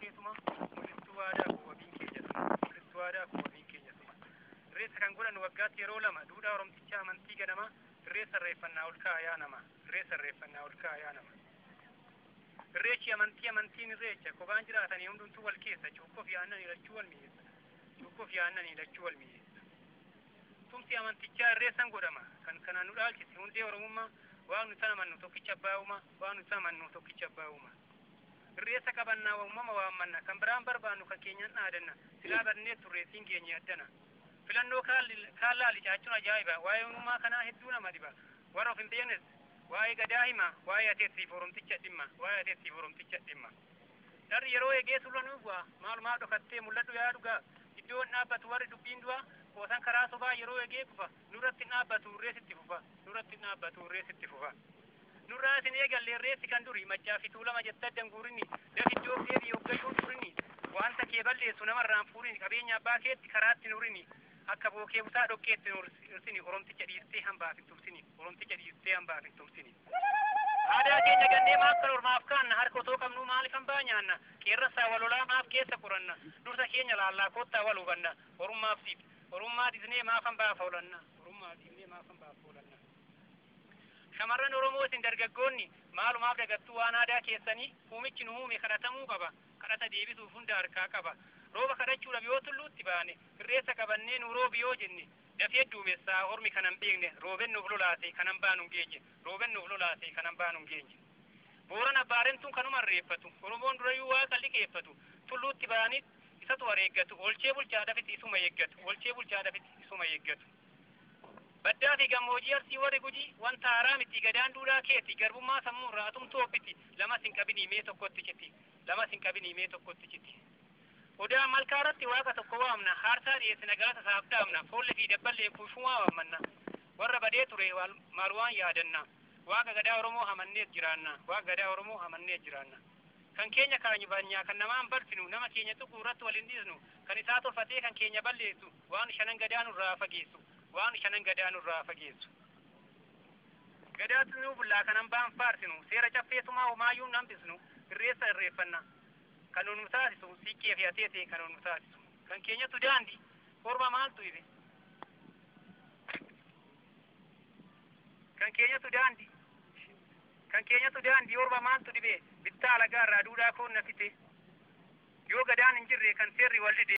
keessuma mul'istuu aadaa koo wabiin keenya suma mul'istuu aadaa koo wabiin keenya suma irreessa kan godhan waggaatti yeroo lama duudhaa oromtichaa amantii ganama irreessa irreeffannaa ol kaayaa nama irreessa irreeffannaa ol kaayaa nama irreechi amantii amantiin irreecha kophaan jiraatanii hundumtuu wal keessa cuukkoof yaannanii lachuu wal mi'eessa cuukkoof yaannanii lachuu wal mi'eessa tumsi amantichaa irreessan godhama kan kanaan nu dhaalchise hundee oromummaa waan nuti amannu tokkicha abbaa uumaa waan nuti amannu tokkicha abbaa uumaa irreessa qabannaa uumama waammanna kan biraan barbaannu kan keenyan dhaadanna silaa badnee turreessiin keenya addana filannoo kaallaa licaachuun ajaa'iba waa'ee uumamaa kanaa hedduu nama dhiba warra of hin beeknes waa'ee gadaa hima waa'ee ateessiif oromticha dhimma waa'ee ateessiif oromticha dhimma dharri yeroo eegee sulla nu bu'a maalumaa dhokattee mul'adhu yaa dhugaa iddoon dhaabbatu warri dubbiin du'a qoosan karaa sobaa yeroo eegee kufa nurratti dhaabbatu irreesitti fufa nurratti dhaabbatu irreesitti fufa nurraa isin eegalle irreessi kan duri maccaa fi tuulama jetta danguurini dafiddoo deebii hoggachuun turini wanta kee balleessu namarraan fuurini qabeenya abbaa keetti karaatti nurini akka bookee busaa dhokkeetti nursini oromticha dhiistee hambaaf hin tumsini oromticha dhiistee hambaaf hin tumsini aadaa keenya gannee maaf kan ormaaf kaanna harka otoo qabnu maaliif hambaa nyaanna qeerransaa walolaa maaf keessa qoranna dursa keenya laallaa koottaa wal hubanna orummaaf siif orummaa disnee maaf hambaaf oolanna orummaa disnee maaf hambaaf oolanna shamarran oromoo isin dargaggoonni maalumaaf dagattuu waan aadaa keessanii uumichi nu uume kadhatamuu qaba kadhata deebisuuf hunda harkaa qaba rooba kadhachuudhaaf yoo tulluutti baane irreessa qabannee nu roobi yoo jenne dafee duumessaa ormi kanan beekne rooben nuuf lolaase kanan baanu hin geenye rooben nuuf lolaase kanan baanu hin geenye booran abbaarentuun kanuma irreeffatu oromoon durayyuu waaqa liqeeffatu tulluutti baanii isatu wareeggatu olchee bulchaadhafis isuma eeggatu olchee bulchaadhafis isuma eeggatu baddaa fi gammoojii arsii warri gujii wanta haaraa miti gadaan duudhaa keeti garbummaa sammuu irraa atumtu obbiti lamas hin qabinii mee tokkotti citi lamas hin qabinii mee tokkotti citi odaa malkaa irratti waaqa tokko waamna haarsaa dhiyeessina galata isaaf dhaabna foollee fi dabballee kuufumaa waammanna warra badee ture maal waan yaadanna waaqa gadaa oromoo amannees jiraanna waaqa gadaa oromoo amannees jiraanna kan keenya kaanyufanyaa kan namaan balfinu nama keenya tuquu irratti wal hin dhiisnu kan isaa tolfatee kan keenya balleessu waan shanan gadaa nurraa fageessu waan shanan gadaa nurraa fageessu gadaatu nuu bullaa kanan baan faarsinu seera caffeessumaa homaayyuu hambisnu irreessa irreeffanna kan nu taasisu siiqqee fi ateetee kan nu taasisu kan keenyatu daandi orma maaltu ife kan keenyatu daandi kan keenyatu daandi orma maaltu dhibe bittaa alagaa irraa duudhaa koon na fite yoo gadaan hin jirre kan seerri wal dide